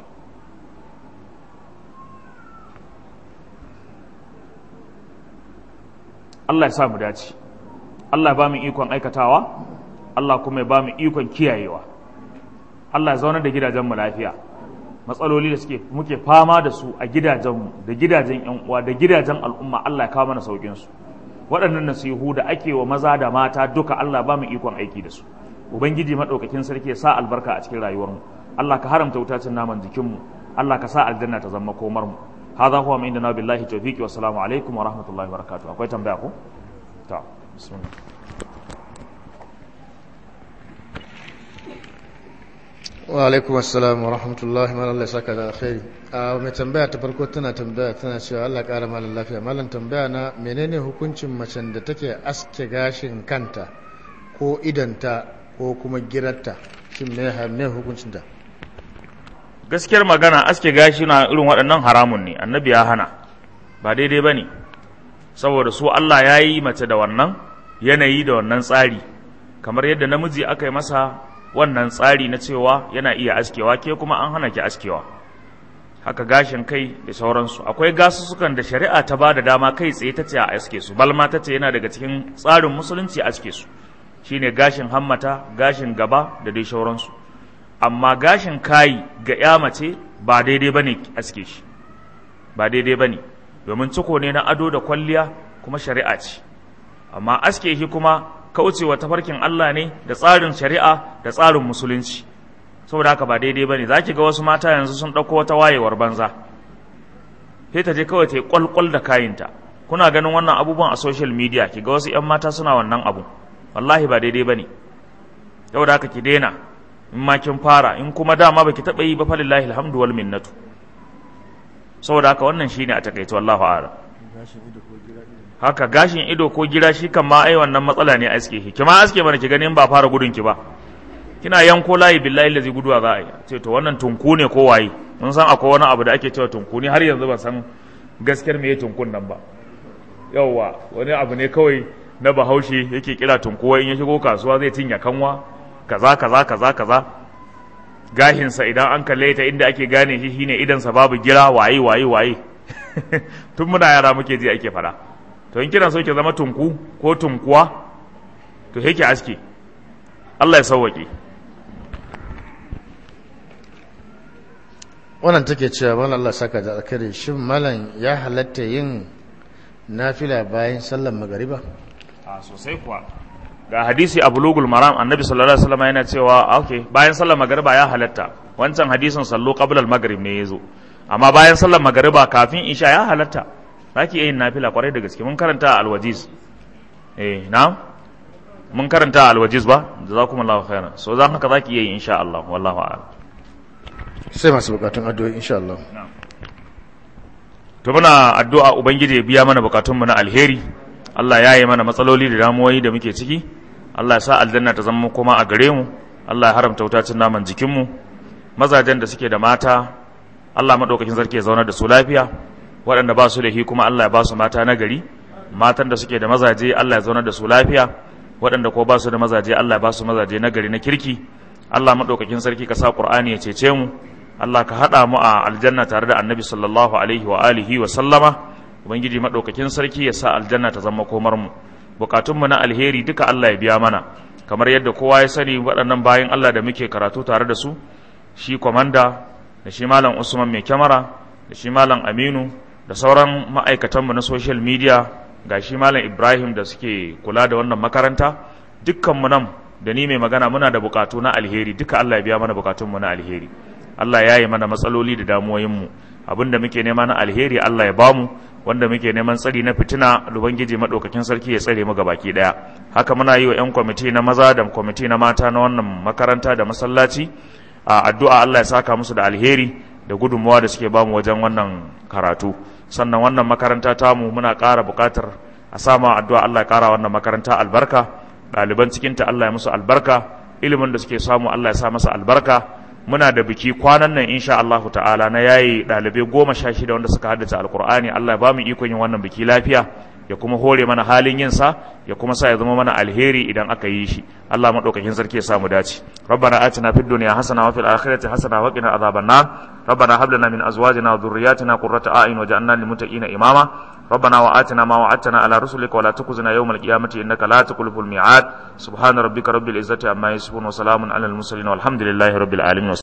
S1: Allah ya sa mu dace Allah ya ba mu ikon aikatawa Allah kuma ya ba mu ikon kiyayewa Allah ya zaunar da gidajenmu lafiya matsaloli da suke muke fama da su a gidajenmu da gidajen yan uwa da gidajen al'umma Allah ya kawo mana saukin su waɗannan nasihu da ake wa maza da mata duka Allah ba mu ikon aiki da su ubangiji madaukakin sarki ya sa albarka a cikin rayuwarmu Allah ka haramta wutacin naman jikinmu Allah ka sa aljanna ta zama komar mu hadha huwa min indana billahi tawfiqi wa assalamu alaikum wa rahmatullahi wa barakatuh akwai tambaya ko ta bismillah
S2: wa alaikum assalam wa rahmatullahi wa Allah saka da alkhairi a mai tambaya ta farko tana tambaya tana cewa Allah ƙara malam lafiya malam tambaya na menene hukuncin macen da take aske gashin kanta ko idanta ko kuma girarta shin me ne hukuncin ta
S1: gaskiyar magana aske gashi na irin waɗannan haramun ne annabi ya hana ba daidai ba ne saboda su Allah ya yi mace da wannan yanayi da wannan tsari kamar yadda namiji aka yi masa wannan tsari na cewa yana iya askewa ke kuma an hana ki askewa haka gashin kai da sauransu akwai gasussukan da shari'a ta ba da dama kai tsaye ta ce a aske su balma ta ce yana daga cikin tsarin musulunci a aske su shine gashin hammata gashin gaba da dai sauransu amma gashin kayi ga ya mace ba daidai bane aske shi ba daidai bane domin ciko ne na ado da kwalliya kuma shari'a ce amma aske shi kuma kaucewa tafarkin Allah ne da tsarin shari'a da tsarin musulunci saboda haka ba daidai bane zaki ga wasu mata yanzu sun dauko wata wayewar banza sai ta je kawai ta yi kwalkwal da kayinta kuna ganin wannan abubuwan a social media ki ga wasu yan mata suna wannan abu wallahi ba daidai bane saboda haka ki daina in ma kin fara in kuma dama baki taba yi ba falillahi alhamdu wal minnatu saboda haka wannan shine a takaice wallahu a'lam haka gashin ido ko gira shi kan ma ai wannan matsala ne aske shi kima aske mana ki ganin ba fara gudun ki ba kina yanko layi billahi lazi guduwa za a yi ce to wannan tunku ne ko waye mun san akwai wani abu da ake cewa tunku ne har yanzu ban san gaskiyar me tunkun nan ba yawwa wani abu ne kawai na bahaushe yake kira tunkuwa in ya shigo kasuwa zai tinya kanwa kaza kaza kaza kaza gahinsa idan an kalle ta inda ake gane shi shine idansa babu gira waye waye waye tun muna yara muke ji ake fada to in kina so ki zama tunku ko tunkuwa to yake aske Allah ya sauwake
S2: wannan take cewa malam Allah saka da alkhairi shin malam ya halatta yin nafila bayan sallar magariba
S1: a sosai kuwa ga hadisi a bulugul maram annabi sallallahu alaihi wasallam yana cewa okay bayan sallar magariba ya halatta wancan hadisin sallo qabla al-maghrib ne yazo amma bayan sallar magariba kafin isha ya halatta zaki yin nafila kwarai da gaske mun karanta al-wajiz eh na'am mun karanta al-wajiz ba jazakumullahu khairan so zan haka zaki yi insha Allah wallahu a'lam
S2: sai masu bukatun addu'o'i insha Allah
S1: to muna addu'a ubangiji ya biya mana bukatun mu na alheri Allah ya yi mana matsaloli da damuwoyi da muke ciki Allah ya sa aljanna ta zama kuma a gare mu Allah ya haramta wutacin naman jikin mu mazajen da suke da mata Allah madaukakin sarki ya zauna da su lafiya waɗanda ba su da hi kuma Allah ya ba su mata na gari matan da suke da mazaje Allah ya zauna da su lafiya waɗanda ko ba su da mazaje Allah ya ba su mazaje na gari na kirki Allah madaukakin sarki ka sa Qur'ani ya cece mu Allah ka haɗa mu a aljanna tare da annabi sallallahu alaihi wa alihi wa sallama ubangiji maɗaukakin sarki ya sa aljanna ta zama komar mu bukatunmu na alheri duka Allah ya biya mana kamar yadda kowa ya sani waɗannan bayan Allah da muke karatu tare da su shi kwamanda da shi malam Usman mai kyamara da shi malam Aminu da sauran ma'aikatanmu na social media ga shi malam Ibrahim da suke kula da wannan makaranta dukkanmu nan da ni mai magana muna da bukatu na alheri duka Allah ya biya mana bukatunmu na alheri Allah ya yi mana matsaloli da damuwoyinmu abin da muke nema na alheri Allah ya bamu wanda muke neman tsari na fitina ubangiji madaukakin sarki ya tsare mu baki daya haka muna yi wa yan kwamiti na maza da kwamiti na mata na wannan makaranta da masallaci a addu'a Allah ya saka musu da alheri da gudunmuwa da suke bamu wajen wannan karatu sannan wannan makaranta tamu muna ƙara buƙatar a sama addu'a Allah ya ƙara wannan makaranta albarka ɗaliban cikinta Allah ya musu albarka ilimin da suke samu Allah ya sa masa albarka muna da biki kwanan nan insha Allahu ta'ala na yayi dalibai goma sha shida wanda suka haddace alkur'ani Allah ya ba mu ikon yin wannan biki lafiya ya kuma hore mana halin yin sa ya kuma sa ya zama mana alheri idan aka yi shi Allah madaukakin sarki ya sa mu dace rabbana atina fid dunya hasana wa fil akhirati hasana wa qina adhaban nar rabbana hab lana min azwajina wa dhurriyyatina qurrata a'yun waj'alna lil muttaqina imama ربنا وآتنا ما وعدتنا على رسلك ولا تخزنا يوم القيامة إنك لا تخلف الميعاد سبحان ربك رب العزة عما يصفون وسلام على المرسلين والحمد لله رب العالمين